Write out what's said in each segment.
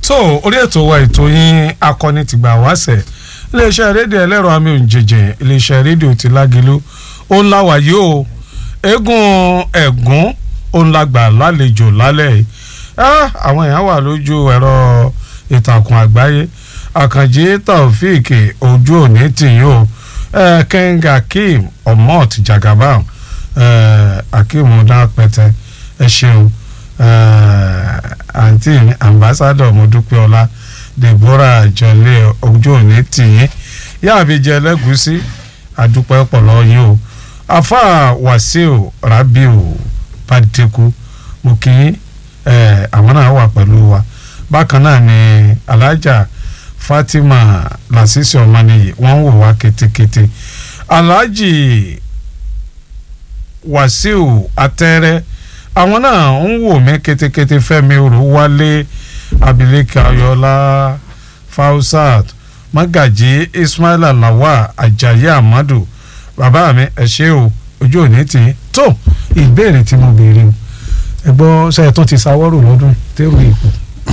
so orí ètò wa ètò yín akọni tìgbà wáṣẹ̀ iléeṣẹ́ rédíò ẹlẹ́rọ àmì òǹjẹ̀jẹ̀ iléeṣẹ́ rédíò ti lágelu ó ń láwà yìí o eégún ẹ̀gún ó ń lágbà lálejò lálẹ́ yìí Ah, àwọn èèyàn wà lójú ẹ̀rọ ìtàkùn àgbáyé àkànjí taofik ojú òní tìyín o eh, king akeem omot jagaban eh, akeem dápẹtẹ ẹ ṣeun eh, àǹtí mi ambassadọ mọdúpẹ́ọlá deborah jọlẹ ojú òní tìyín yáàbíjẹ ẹlẹgùsí àdúpẹ́ pọ̀lọ́ yín o afa wasiu rabiu padeku mo kì í ẹ àwọn náà wà pẹ̀lú wa bákan náà ni alhaja fatima lasisi ọmọnìyí wọ́n ń wò wá ketekete alhaji wasiu atẹ́rẹ́ àwọn náà ń wò mí ketekete fẹ́mi olúwalé abilékà ayọ̀lá fausat magaji ismaila lawa ajayi amadu bàbá mi ẹ ṣé o ojú òní tì í tó ìbéèrè tí mo béèrè o ẹ gbọ́ ṣe ẹ tún ti ṣàwọ́rò lọ́dún tẹ́rù ipò.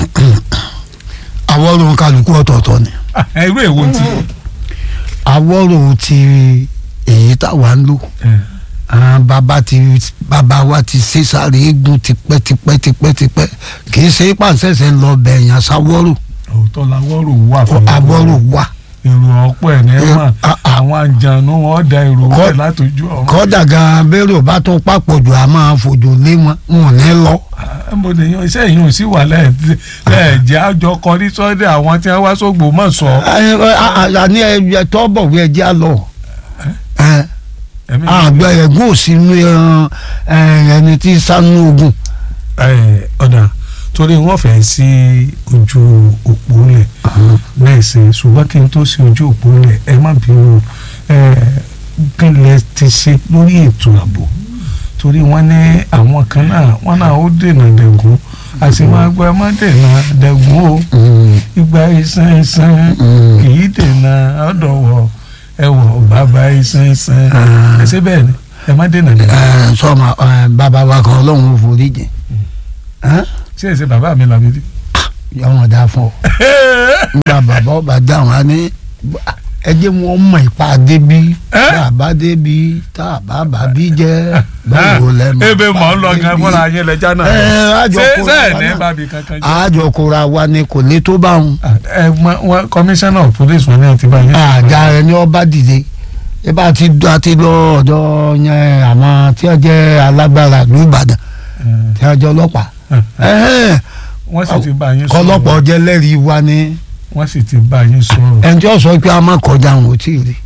àwọ̀rò kálukú ọ̀tọ̀ọ̀tọ̀ ni irú èwo ti. àwọ̀rò ti èyí táwa ń lò àwọn bàbá ti bàbá wa ti ṣe sáré eégún tipẹ́ tipẹ́ tipẹ́ tipẹ́ kì í ṣe pàṣẹṣẹ ń lọ bẹ̀yàn sáwọ́rò òótọ́ làwọ́rò wà fún àwọ̀rò wà èrò ọ̀pọ̀ ẹ̀ ní Eh, mà ah, ah. àwọn àjànú wọn da èrò Kọ́- ọ̀pẹ̀ látòjú ọ̀run. kọ́dà gan bẹ́rù bá tún papọ̀ jù a máa fojú lé wọn wọn ò ní lọ. Ah, mo lè yan iṣẹ́ yìí ò sí wà lẹ́ẹ̀jẹ̀ àjọ kọrí sọ́dẹ̀ àwọn tí wọ́n wá sógbó mọ̀ sọ. àní ẹ tọ́ bọ̀ wí ẹjẹ́ á lọ. Ẹ, Ẹ̀mí- àgbẹ̀ ẹ̀gún ò sí inú ẹran ẹ, ẹni tí sánú ogun. Eh, ọ̀dà torí wọ́n fẹ́ sí ojú òpó lẹ̀ bẹ́ẹ̀ sì ṣùgbọ́n kí n tó sí ojú òpó lẹ̀ ẹ má bínú eh, kí lẹ ti ṣe lórí ètò ààbò torí wọ́n ní àwọn kan náà wọ́n náà ó dènà dẹ̀gún àti máa gbọ́ ẹ má dènà dẹ̀gún o ìgbà ìsàn ìsàn kì í dènà ọ̀dọ̀wọ̀ ẹ̀wọ̀ bàbá ìsàn ìsàn ẹ ṣe bẹ́ẹ̀ ni ẹ má dènà dẹ̀gún Ẹ, sọ́mà ẹ, bàbá wa kan ọlọ́run ò forí jìn. Ẹ, ṣé ẹ ṣe bàbá mi làbí dé. yọ̀wọ̀n dá fún ọ. nígbà bàbá ọba dáhùn á ní ẹ jẹ́ wọn mọ ipa débi bàbá débi tá a bá bàbí jẹ́ báwo lẹ́nu. ebe mọ̀ ń lọ gan fúnra yín lẹ́jà náà Ẹ, àjọ ṣé kó ṣé ẹ̀ wa ní náà. bàbí kankan jẹ́. àjọ kóra wa ni kò ní tó bá wọn. ẹ mọ wọn commissioner of police wọn ní àti báyìí. àga rẹ ni ọba dìde ẹ bá ti a ti lọ ọ̀dọ̀ yẹn àwọn tí wọ́n jẹ́ alágbára ìlú Ìbàdàn tí wọ́n jẹ́ ọlọ́pàá. Ẹhẹ́n, wọ́n sì ti bá yín sọ̀rọ̀ kọlọ́pàá jẹ́ lẹ́rìí wa ni wọ́n sì ti bá yín sọ̀rọ̀ ẹni tí wọ́n sọ pé a máa kọjá àwọn ò tí ì rí.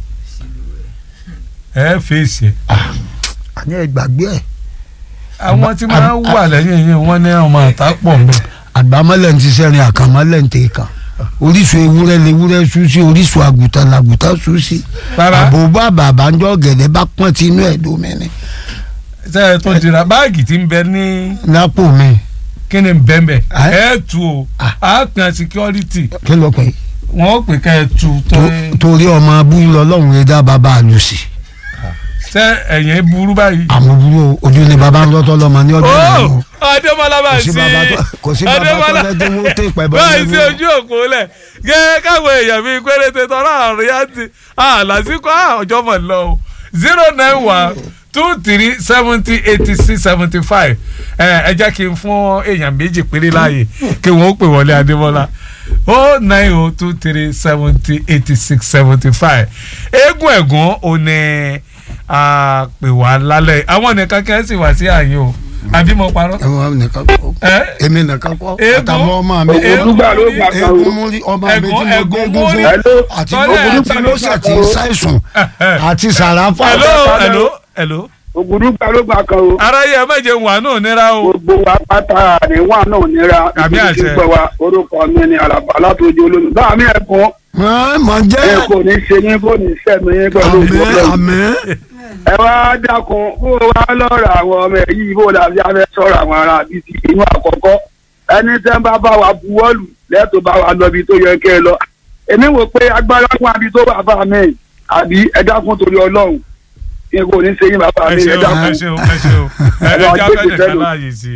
ẹ fèsì ẹ̀. àní ẹ gbàgbé ẹ̀. àwọn tí máa ń wà lẹ́yìn yín wọ́n ní ọmọ àtà pọ̀ mbẹ́. àgbàmọ́lẹ̀ ń ti sẹ́rin àkànmọ́lẹ̀ ń tẹ̀ kàn orísun ewúrẹ́ lewúrẹ́ sú sí orísun àgùntàn làgùntàn sú sí rárá àbò bá bàbá ń jọ gẹ̀dẹ̀ bá pọ́n tí inú ẹ̀ dómi ni ṣe é tó dira báàgì tí ń bẹ ní lápò mi kí ni bẹ́ẹ̀ bẹ́ẹ̀ Ah. ẹ tu o Ah. a kan security kí ló pẹ́ wọ́n ó pè ká ẹ tu tó torí ọmọ abúlé ọlọ́run rẹ̀ dá bàbá àlùsì ṣe ẹ̀yìn burú báyìí. àmọ́ burú ojú ni bàbá ń lọ́tọ́ lọ́mọ ní ọjọ́ ó ìlú adémọlá bá kò sí sí bàbá tó kò sí bàbá tó fẹ́ tí wọ́n tẹ̀ pẹ́ bọ́ báyìí sí ojú òpó lẹ̀ gẹ́gẹ́ káwọn èèyàn bíi péréte tọ́lá àrùn yá ti àlàsíkò ọjọ́ mọ̀ lọ o zero nine one two three seventy eighty six seventy five ẹ jẹ́ kí n fún èèyàn méjì péré láàyè kí wọ́n ó pè wọlé adémọlá o nine o two three seventy eighty six seventy five eégún ẹ̀gún ò ní a pè wá lálẹ́ àwọn nìkan kẹ́ sì wá sí àyè o àbí mo parọ́. ẹ̀wọ̀n nìkan kọ́ ẹ èmi nìkan kọ́ Eégún. àtàwọn ọmọ mi Eégún. Olùgbà ló gbà kan eégún o. mú rí ọmọ mi tí Ẹ̀gún- mo gbé ẹ̀gún eégún mú fún rí. Hello. àti Sọ́lẹ̀ gbogbo àti ló ṣe ti Olùgbà. ṣàìsùn àti sàràfà hello hello hello. Ògùdùgbà ló gbà kan o. aráyé ẹ má jẹun wà náà nira o. Gbogbo wa pátá àríwá náà nira. Àmì Ibi àṣẹ. tí ń pẹ́ wa orúkọ mi ni Àlàbà látòjú olómi. Láàmì ẹ̀kún mọ̀ ẹ jẹ́ kò ní ṣe yín kò ní sẹ́nu yín pẹ̀lú àmì ìfọ̀kẹ́. àmì Ẹ wá dákun bó o wá lọ́rọ̀ àwọn ọmọ ẹ̀ yìí bó o làbí afẹ́ sọ̀rọ̀ àwọn ará bíi ti inú àkọ́kọ́. Ẹni tẹ́ ń bá bá wa buwọ́lù lẹ́tọ̀ọ́ bá wa lọ bí tó yẹ kẹ́ ẹ lọ. Èmi wò pé agbára fún abi tó wà bá mi àbí ẹ dákun torí Ọlọ́run. Kí n kò ní ṣe yín bàbá ẹ mi ẹ ṣeun ẹ dákun. ṣeun ẹ ṣeun ẹ Ẹ̀rọ ẹ jábẹ́ agbègbè nìkan tẹ́lu. láàyè sí i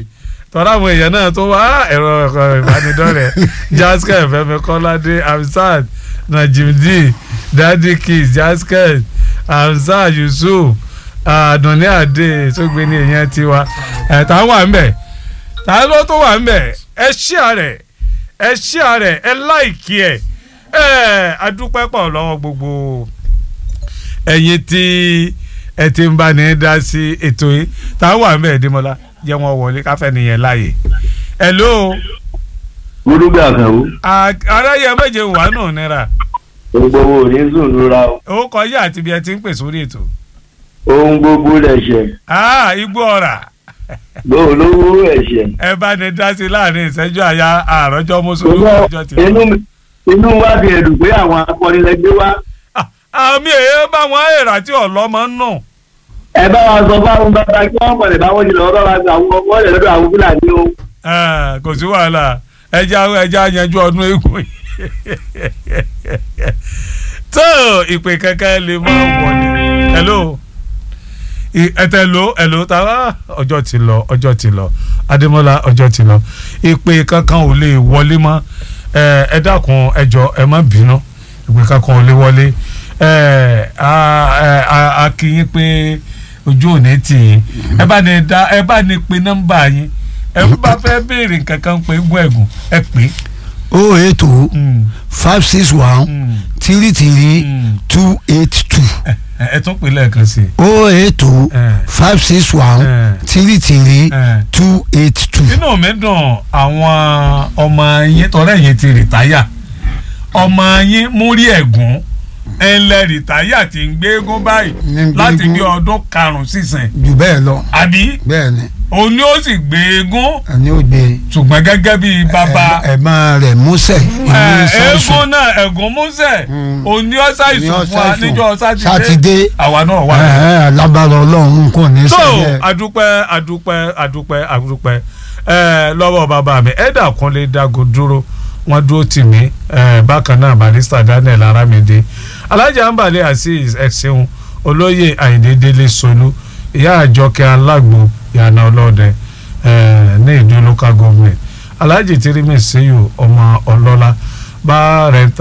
tọ́lá àwọn èèyàn náà tó wá ẹ̀rọ ẹ̀kọ́ ìbánidọ́rẹ̀ jasket fẹ́mi kọ́ládé hamzat najimdi dadi kiss jasket hamzat yusuf àdùnní àdé sógbé ní èèyàn tiwa ẹ̀ tá wà ń bẹ̀ tá ló tó wà ń bẹ̀ ẹ ṣíà rẹ̀ ẹ ṣíà rẹ̀ ẹ láìkí ẹ̀ ẹ̀ adúpẹ́ pọ̀ lọ́wọ́ gbogbo ẹ̀yin tí ẹ ti ń bá ní dá sí ètò yìí tá a wà ń bẹ̀ Dẹ́mọ́lá jẹ́ wọn wọlé káfẹ́ nìyẹn láàyè. hello gbódúgbà kan o aráyé méje wà nù nira gbogbo wo ní sùn lóra o ó kọjá àti bí ẹ ti ń pè sórí ètò. ohun gbogbo lẹ̀ṣẹ̀ Ah, igbó ọ̀rà lówó ẹ̀ṣẹ̀. ẹ bá ní dá sí láàrin ìṣẹ́jú àyà àròjọ mùsùlùmí ọjọ́ ti inú lọ. mi- inú wa fi ẹ̀dùn pé àwọn akọrin lẹgbẹ́ wa Ah, àmì èyí bá wọn èrà tí ọlọ́mọ ń nù. ẹ bá wa sọ fáwọn bàbá kí wọ́n pọ̀lẹ̀ báwọn jùlọ ọ̀rọ̀ wa gba àwọn ọmọ rẹ̀ lọ́dọ̀ àwọn fúlàní o. Ah, kò sí wàhálà ẹja ẹja yanjú ọdún eégún yìí. tó ìpè kankan lè máa wọlé. hello I- ẹtẹ lo ẹlò tara ọjọ́ ti lọ ọjọ́ ti lọ Adémọ́lá ọjọ́ ti lọ ìpè kankan ò lè wọlé mọ́ ẹ ẹ dákun ẹ jọ̀ọ́ ẹ má bínú ìpè kankan ò lè wọlé ẹ a ẹ a- a kí yín pé ojú ò ní tì yín ẹ bá ní da ẹ bá ní pe nọ́mbà yín ẹ bá fẹ́ béèrè nǹkan kan pé gún ẹ̀gùn ẹ pè é. o eight o Mm, five six one mm, three three mm. two eight two ẹ ẹ tún pè lẹ́ẹ̀kan sí i. o eight o Eh. five six one Eh. three three Eh. two eight two. inú mi dùn àwọn ọmọ yín tọrẹ yín ti rìtáyà ọmọ yín múrí ẹ̀gún ẹnlẹ rìtáyà ti ń gbégún báyìí Ní ń láti gbégún. bí ọdún karùn-ún sísìn jù bẹ́ẹ̀ lọ àbí bẹ́ẹ̀ ni òun ni ó sì gbégún ẹni ó gbé ṣùgbọ́n gẹ́gẹ́ bí bàbá ẹ̀gbọ́n rẹ̀ músẹ̀ ìlú ẹ, sàṣù eégún náà ẹ̀gún músẹ̀ Mm. òun ni ó ṣàìsùn fún wa níjọ́ sátidé sátidé àwa náà wà. lábàárọ̀ ọlọ́run kò ní so sẹ́yẹ. adúpẹ́ adúpẹ́ adúpẹ́ adúpẹ́ ẹ lọ́wọ́ bàbá mi ẹ̀dà kúnlé dago dúró wọ́n dúró tì mí ẹ bákan náà barista daniel aramide alhaji ambale azeez ẹ̀sìn olóyè àyìndé délé solú ìyá àjọkẹ́ alágbo ìyànà ọlọ́dẹ ẹ ní ìdó local government alhaji tirimi seyo ọmọ ọlọ́lá bá rẹ̀ ń ta.